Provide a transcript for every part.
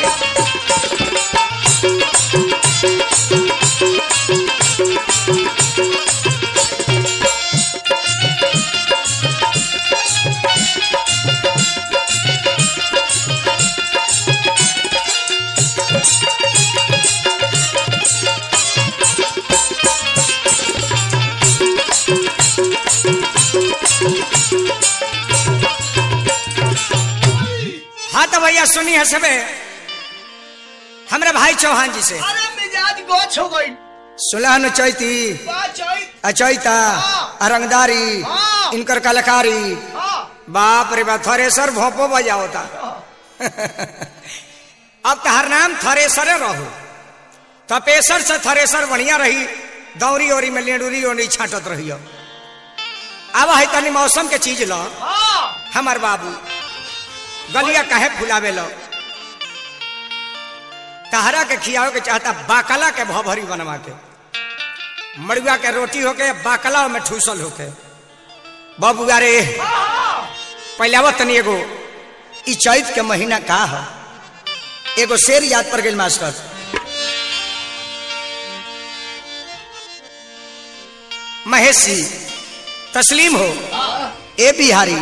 हाँ तो भैया सुनी है सबे हमरे भाई चौहान जी से अरे मिजाज गोछ हो गई सुलहन चैती बा चैत अचैता हाँ। अरंगदारी हाँ। इनकर कलाकारी हाँ बाप रे बाप थरेसर भोपो बजा होता अब तहर नाम थरेसरे रहो तपेसर से थरेसर बढ़िया रही दौरी ओरी में लेडूरी ओरी छाटत रही अब है तनी मौसम के चीज लो हाँ हमार बाबू गलिया काहे फुलावे लो तहरा के खियावे के चाहता बाकला के भभरी बनवा के मड़ुआ के रोटी होके बाकला में ठूसल होके बाबू अरे पहले आवत तनी एगो ई चैत के महीना का है एगो शेर याद पर गेल मास्टर महेशी तस्लीम हो ए बिहारी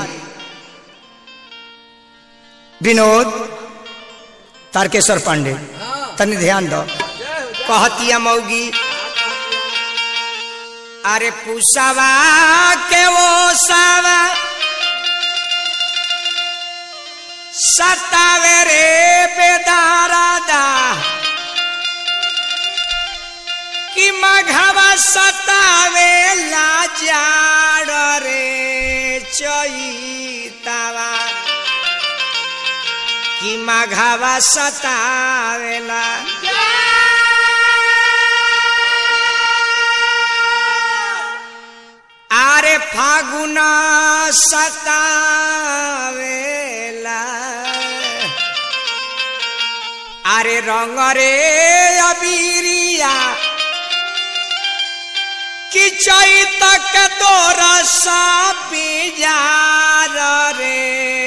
विनोद तारकेश्वर पांडे तनी ध्यान दो कहतिया मौगी अरे पुसवा के वो सावा सतावे रे बेदारादा कि मघवा सतावे लाजाड़ रे चैतावा कि मघवा सतावेला आरे फागुन सतावेला आरे रंग रे अबीरिया कि चैतक दोरसा पिजार रे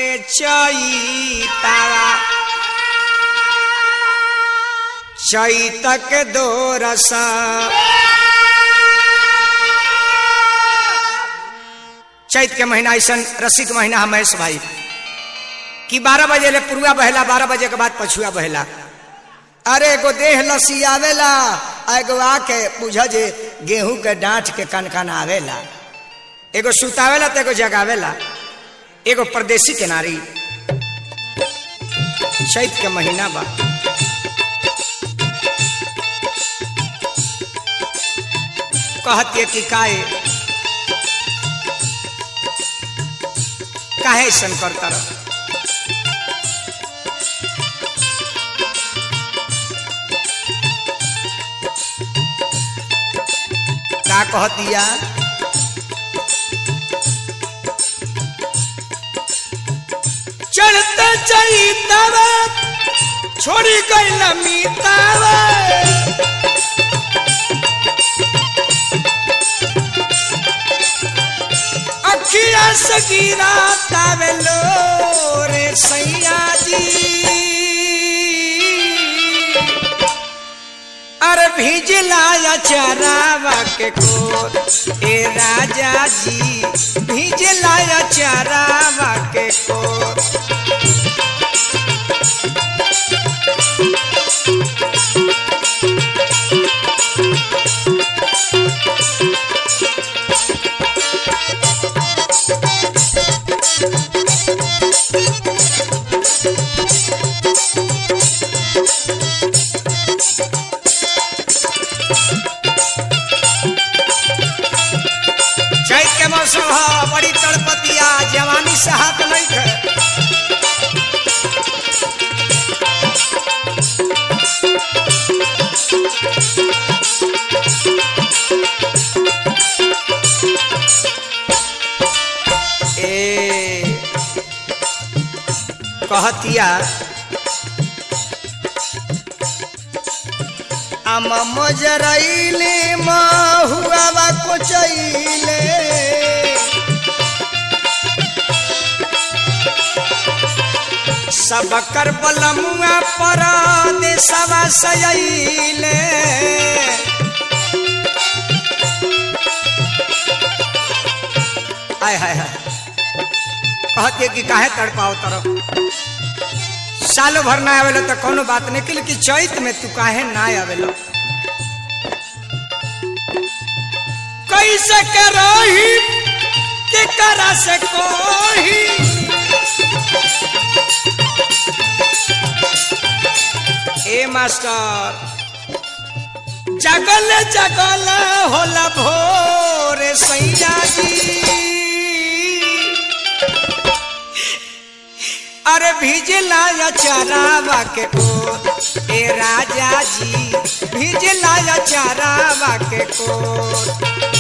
चैतावा चैतक दोरसा चैत के महीना ऐसा रसिक महीना है महेश भाई कि बारह बजे ले पुरुआ बहेला बारह बजे के बाद पछुआ बहेला अरे एगो देह लसी आवेला आ एगो आके बुझ जे गेहूं के डांठ के कन कन आवेला एगो सुतावेला तो एगो जगावेला एगो परदेसी के नारी चैत के महीना बा कहती कि काहे काहे ऐसन करता रह का कह दिया चढ़ते चैतवा छोड़ी गई मीतावा अखिया से गिरा तावेलो रे सैया जी अरे भिजला चरावा के कोर ए राजा जी भिजला चरावा के कोर चैत के मौसम ह बड़ी तड़पतिया जवानी से हाथ नहीं खे ए कहतिया आम मजरैले महुआ को चैले सब कर बलमुआ पर देशवा सयले आय हाय हाय कहते कि काहे तड़पाओ तरफ साल भर ना आवेला तो कोनो बात नहीं कि लेकिन चैत में तू काहे ना आवेला कैसे के रही के करा से कोही ए मास्टर जगल जगल होला भोर सैया जी अरे भिजला या चरावा के को ए राजा जी भिजला या चरावा के को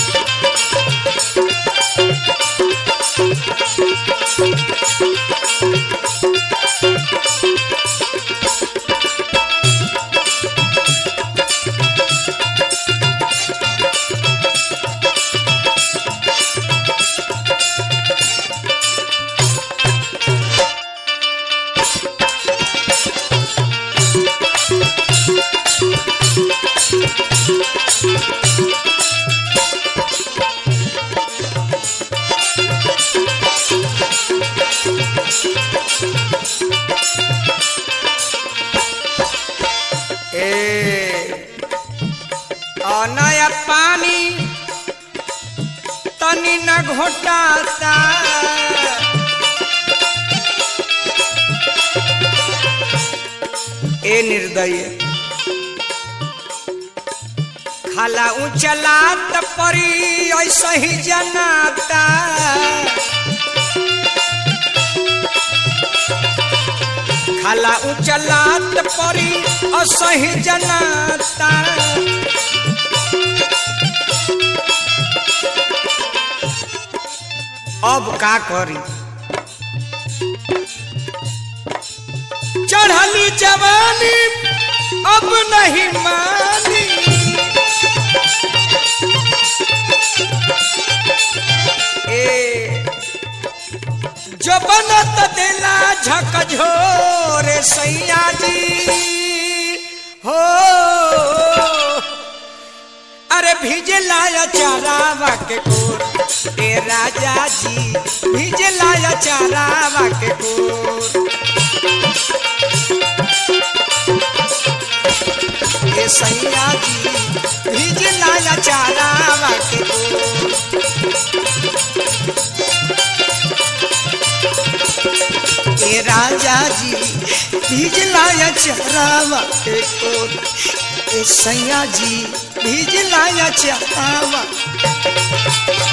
ए और नया पानी तनी न घोटाता ए निर्दय खाला उचलात परी ऐसा ही जनाता खाला उचलात परी असही जनाता अब का करी चढ़ली जवानी अब नहीं मानी ए जो बनत देला झकझोर सैया जी हो अरे भिजला या चारावा के कोर ए राजा जी भिजला या चारावा के कोर ए सैया जी भिजला या चारावा के कोर ए राजा जी भिजलाया चरावा के कोर ए सैया जी भिजलाया चरावा